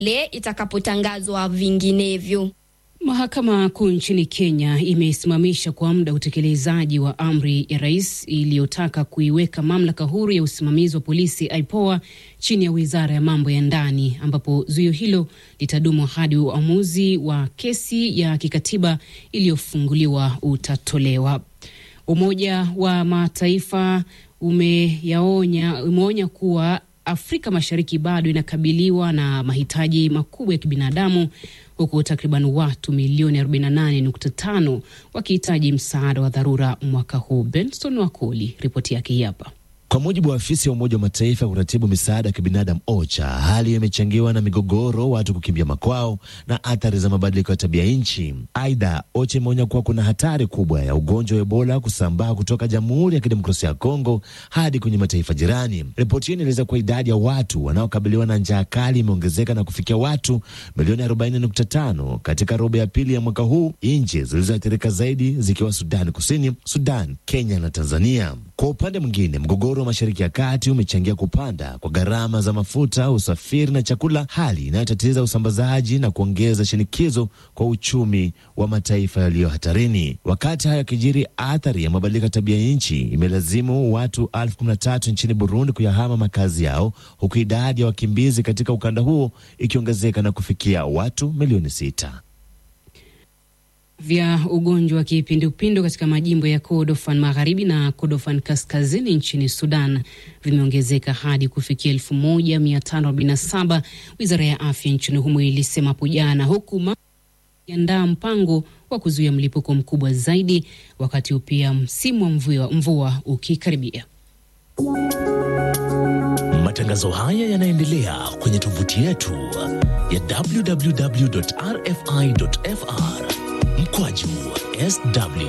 le itakapotangazwa vinginevyo. Mahakama Kuu nchini Kenya imesimamisha kwa muda utekelezaji wa amri ya rais iliyotaka kuiweka mamlaka huru ya usimamizi wa polisi IPOA chini ya wizara ya mambo ya ndani, ambapo zuio hilo litadumu hadi uamuzi wa kesi ya kikatiba iliyofunguliwa utatolewa. Umoja wa Mataifa umeyaonya umeonya kuwa Afrika Mashariki bado inakabiliwa na mahitaji makubwa ya kibinadamu huku takriban watu milioni 48.5 wakihitaji msaada wa dharura mwaka huu. Benson Wakoli, ripoti yake hii hapa. Kwa mujibu wa afisi ya Umoja wa Mataifa ya kuratibu misaada ya kibinadamu OCHA, hali hiyo imechangiwa na migogoro, watu kukimbia makwao na athari za mabadiliko ya tabia nchi. Aidha, OCHA imeonya kuwa kuna hatari kubwa ya ugonjwa wa Ebola kusambaa kutoka Jamhuri ya Kidemokrasia ya Kongo hadi kwenye mataifa jirani. Ripoti hiyo inaeleza kuwa idadi ya watu wanaokabiliwa na njaa kali imeongezeka na kufikia watu milioni 40.5 katika robo ya pili ya mwaka huu, nchi zilizoathirika zaidi zikiwa Sudani Kusini, Sudan, Kenya na Tanzania. Kwa upande mwingine, mgogoro wa Mashariki ya Kati umechangia kupanda kwa gharama za mafuta, usafiri na chakula, hali inayotatiza usambazaji na kuongeza shinikizo kwa uchumi wa mataifa yaliyo hatarini. Wakati hayo yakijiri, athari ya mabadiliko ya tabia nchi imelazimu watu elfu kumi na tatu nchini Burundi kuyahama makazi yao, huku idadi ya wakimbizi katika ukanda huo ikiongezeka na kufikia watu milioni sita vya ugonjwa wa kipindupindu katika majimbo ya Kordofan magharibi na Kordofan kaskazini nchini Sudan vimeongezeka hadi kufikia 1547 wizara ya afya nchini humo ilisema hapo jana, huku ikiandaa mpango wa kuzuia mlipuko mkubwa zaidi, wakati huu pia msimu wa mvua, mvua ukikaribia. Matangazo haya yanaendelea kwenye tovuti yetu ya www.rfi.fr mkwaju sw.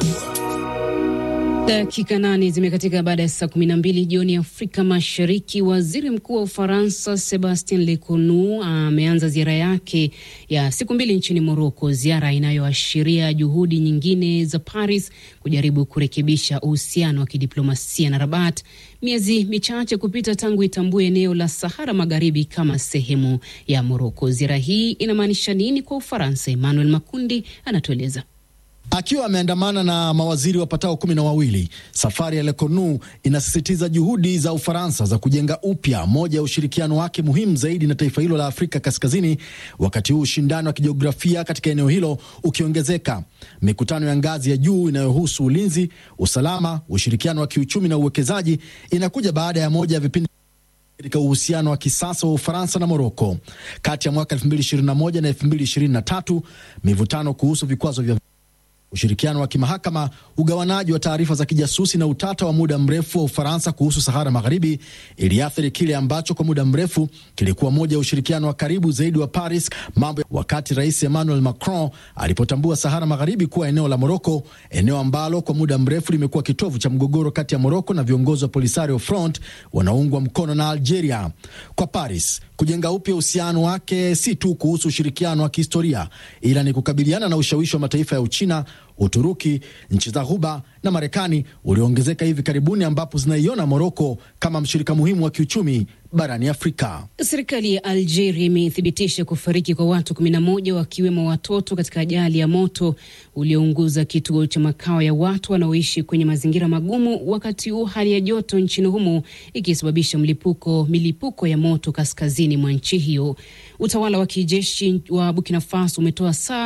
Dakika nane zimekatika baada ya saa kumi na mbili jioni Afrika Mashariki. Waziri Mkuu wa Ufaransa Sebastien Lecornu ameanza ziara yake ya siku mbili nchini Moroko, ziara inayoashiria juhudi nyingine za Paris kujaribu kurekebisha uhusiano wa kidiplomasia na Rabat, miezi michache kupita tangu itambue eneo la Sahara Magharibi kama sehemu ya Moroko. Ziara hii inamaanisha nini kwa Ufaransa? Emmanuel Makundi anatueleza. Akiwa ameandamana na mawaziri wapatao kumi na wawili, safari ya Lecornu inasisitiza juhudi za Ufaransa za kujenga upya moja ya ushirikiano wake muhimu zaidi na taifa hilo la Afrika Kaskazini, wakati huu ushindano wa kijiografia katika eneo hilo ukiongezeka. Mikutano ya ngazi ya juu inayohusu ulinzi, usalama, ushirikiano wa kiuchumi na uwekezaji inakuja baada ya moja ya vipindi katika uhusiano wa kisasa wa Ufaransa na Moroko. Kati ya mwaka 2021 na 2023, mivutano kuhusu vikwazo vya ushirikiano wa kimahakama, ugawanaji wa taarifa za kijasusi na utata wa muda mrefu wa Ufaransa kuhusu Sahara Magharibi iliathiri kile ambacho kwa muda mrefu kilikuwa moja ya ushirikiano wa karibu zaidi wa Paris mambo, wakati Rais Emmanuel Macron alipotambua Sahara Magharibi kuwa eneo la Moroko, eneo ambalo kwa muda mrefu limekuwa kitovu cha mgogoro kati ya Moroko na viongozi wa Polisario Front wanaoungwa mkono na Algeria. Kwa Paris kujenga upya uhusiano wake si tu kuhusu ushirikiano wa kihistoria, ila ni kukabiliana na ushawishi wa mataifa ya Uchina, Uturuki, nchi za Ghuba na Marekani ulioongezeka hivi karibuni, ambapo zinaiona Moroko kama mshirika muhimu wa kiuchumi barani Afrika. Serikali ya Algeria imethibitisha kufariki kwa watu 11 wakiwemo watoto katika ajali ya moto uliounguza kituo cha makao ya watu wanaoishi kwenye mazingira magumu, wakati huu hali ya joto nchini humo ikisababisha mlipuko milipuko ya moto kaskazini mwa nchi hiyo. Utawala wa kijeshi wa Burkina Faso umetoa saa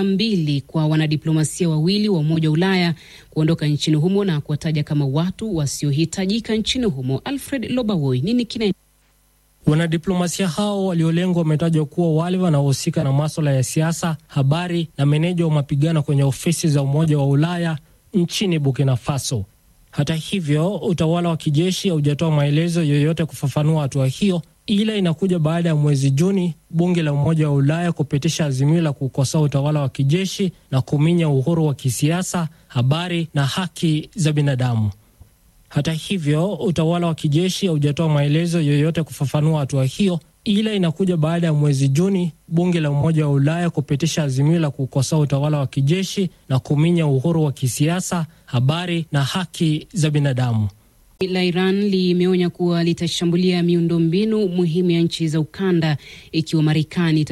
72 kwa wanadiplomasia wawili wa Umoja wa Ulaya kuondoka nchini humo na kuwataja kama watu wasiohitajika nchini humo. Alfred Lobawoi, nini kina Wanadiplomasia hao waliolengwa wametajwa kuwa wale wanaohusika na maswala ya siasa, habari na meneja wa mapigano kwenye ofisi za Umoja wa Ulaya nchini Burkina Faso. Hata hivyo, utawala wa kijeshi haujatoa maelezo yoyote kufafanua hatua hiyo, ila inakuja baada ya mwezi Juni bunge la Umoja wa Ulaya kupitisha azimio la kukosoa utawala wa kijeshi na kuminya uhuru wa kisiasa, habari na haki za binadamu. Hata hivyo, utawala wa kijeshi haujatoa maelezo yoyote kufafanua hatua hiyo, ila inakuja baada ya mwezi Juni bunge la Umoja wa Ulaya kupitisha azimio la kukosoa utawala wa kijeshi na kuminya uhuru wa kisiasa, habari na haki za binadamu. la Iran limeonya kuwa litashambulia miundombinu muhimu ya nchi za ukanda ikiwa Marekani